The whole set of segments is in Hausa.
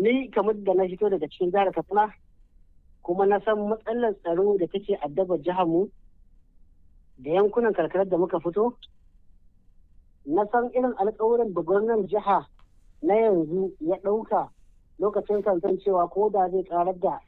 ni kamar da na fito daga cikin jihar katsina kuma na san matsalar tsaro da take addabar jihar mu da yankunan karkarar da muka fito na san irin alkawuran da gwamnan jiha na yanzu ya ɗauka lokacin kansan cewa ko da zai karar da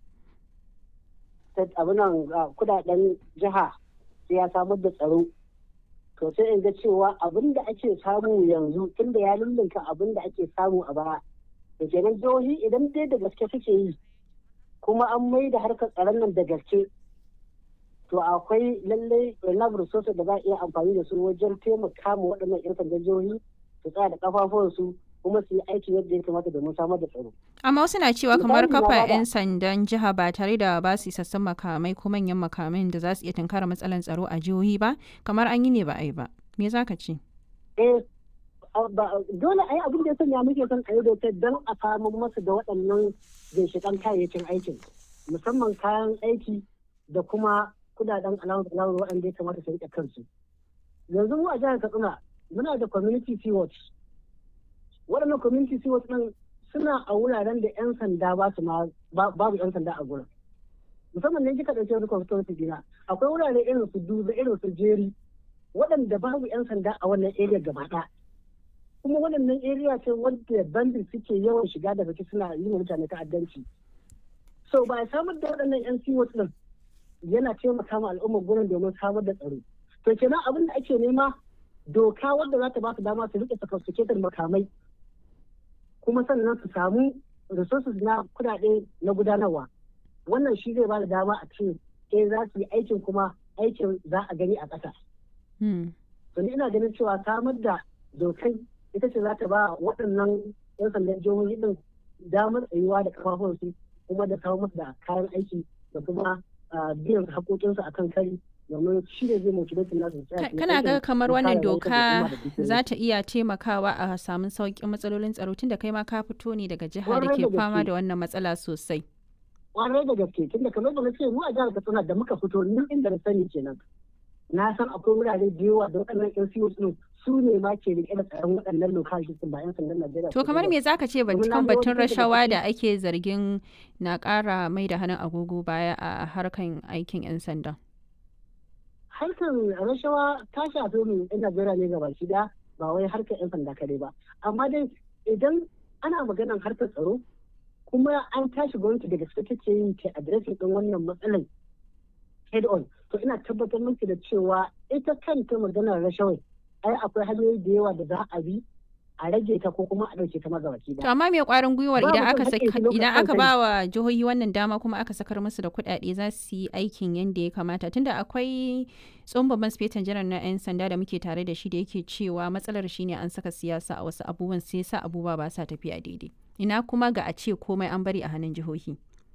abinan kudaden jiha sai ya samar da tsaro to sai in ga cewa abin da ake samu yanzu tunda ya lullunka abin da ake samu a baya da kenan jihohi idan dai da gaske suke yi kuma an mai da harkar tsaron nan da gaske to akwai lallai enough resources da za a iya amfani da su wajen taimaka ma waɗannan 'yan sandan jihohi su tsaya da kafafuwansu kuma su yi aiki yadda ya kamata domin samar da tsaro. Amma wasu na cewa kamar kafa 'yan sandan jiha ba tare da ba su sassan makamai ko manyan makamai da za su iya tunkara matsalar tsaro a jihohi ba kamar an yi ne ba a yi ba. Me za ka ce? Eh, dole a yi abin da ya sanya muke son a yi dokar don a samu masu da waɗannan ginshiƙan kayayyakin aikin musamman kayan aiki da kuma kudaden alawar waɗanda ya kamata su riƙe kansu. Yanzu mu a jihar Katsina muna da community sea watch waɗannan community stewards ɗin suna a wuraren da 'yan sanda ba su ma babu 'yan sanda a gurin musamman ne kika ɗauke wani constituency dina akwai wurare irin su duba irin su jeri waɗanda babu 'yan sanda a wannan area gaba ɗaya kuma waɗannan area ce wanda bandit suke yawan shiga da baki suna yi mutane ta'addanci so ba samar da waɗannan 'yan stewards ɗin yana taimaka ma al'ummar gurin domin samar da tsaro to kenan abin da ake nema doka wadda za ta ba su dama su rike sophisticated makamai kuma sannan su samu resources na kudade na gudanarwa wannan shi zai ba da dama a ce eh za su yi aikin kuma aikin za a gani a ƙasa. to ni ina ganin cewa samar da dokai ita ce za ta ba waɗannan 'yan sandan jihohi din damar tsayuwa da kafafunsu kuma da kawo musu da kayan aiki da kuma biyan haƙoƙinsu akan kari domin shi ne zai motivate nasu kana ga kamar wannan doka za ta iya taimakawa a samun sauƙin matsalolin tsaro tunda kai ma ka fito ne daga jiha da ke fama da wannan matsala sosai kwarai da gaske tunda kamar da na ce mu a jihar katsina da muka fito nan inda na sani kenan na san akwai wurare da yawa da waɗannan yan siyo din su ne ma ke rike da tsaron waɗannan lokal system ba yan sandan Najeriya to kamar me zaka ce kan batun rashawa da ake zargin na ƙara mai da hannun agogo baya a harkan aikin yan sanda harkar rashawa ta shafi mu yan Najeriya ne gaba shi da ba wai harkar yan sanda kare ba amma dai idan ana maganar harkar tsaro kuma an tashi gwamnati daga gaske take yin ta adireshin din wannan matsalar head on to ina tabbatar miki da cewa ita kanta maganar rashawai ai akwai hanyoyi da yawa da za a bi a rage ta ko kuma a ɗauke ta magabaki To amma me kwarin gwiwar idan aka idan aka ba wa jihohi wannan dama kuma aka sakar musu da kuɗaɗe za su yi aikin yadda ya kamata tunda akwai tsohon babban sifetan janar na 'yan sanda da muke tare da shi da yake cewa matsalar shine an saka siyasa a wasu abubuwan sai sa abubuwa ba sa tafiya daidai. Ina kuma ga a ce komai an bari a hannun jihohi.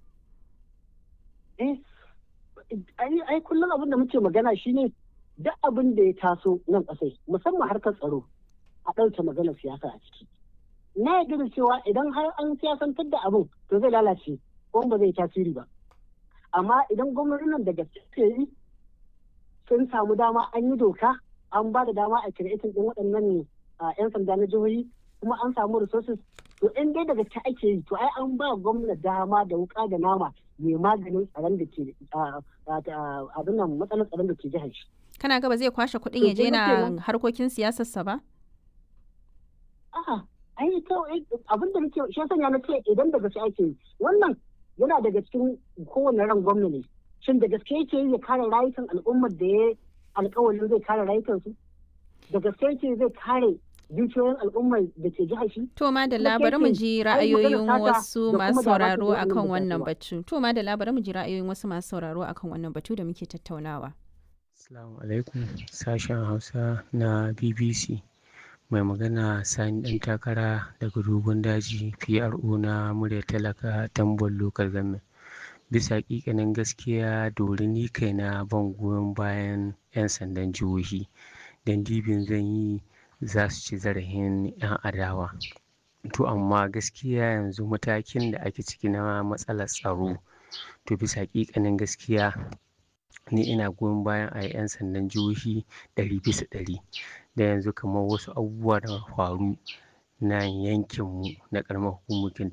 Eh, ai kullum abin da muke magana shine duk abin da ya taso nan ƙasai musamman harkar tsaro a ɗauke maganar siyasa a ciki. Na yarda da cewa idan har an siyasantar da abin to zai lalace ko ba zai tasiri ba. Amma idan gwamnatin nan da gaske yi sun samu dama an yi doka an ba da dama a kiretin ɗin waɗannan 'yan sanda na jihohi kuma an samu resources to in dai daga ta ake yi to ai an ba gwamna dama da wuka da nama mai maganin tsaron da ke abin nan matsalar tsaron da ke jihar shi. Kana gaba zai kwashe kuɗin ya je na harkokin siyasarsa ba? A'a, ai to abin da nake shi sanya na ce idan da gaske ake yi wannan yana daga cikin kowane ran gwamna ne. Shin da gaske yake yi ya kare rayukan al'ummar da ya alƙawarin zai kare rayukansu? Da gaske yake zai kare dukiyoyin al'ummar da ke jihar shi. To ma da labarin mu ji ra'ayoyin wasu masu sauraro akan wannan batu. To ma da labarin mu ji ra'ayoyin wasu masu sauraro akan wannan batu da muke tattaunawa. Assalamu alaikum sashen Hausa na BBC. Mai magana Sani ɗan takara daga dogon daji PRO na murya talaka tambon local government. Bisa ƙiƙanin gaskiya dori ni kaina ban goyon bayan 'yan sandan jihohi. Dan dibin zan yi za su ci zarafin 'yan adawa to amma gaskiya yanzu matakin da ake ciki na matsalar tsaro to bisa ƙiƙanin gaskiya ni ina goyon bayan a 'yan sandan jihohi ɗari bisa ɗari da yanzu kamar wasu abubuwa da faru na yankinmu na ƙaramar hukumar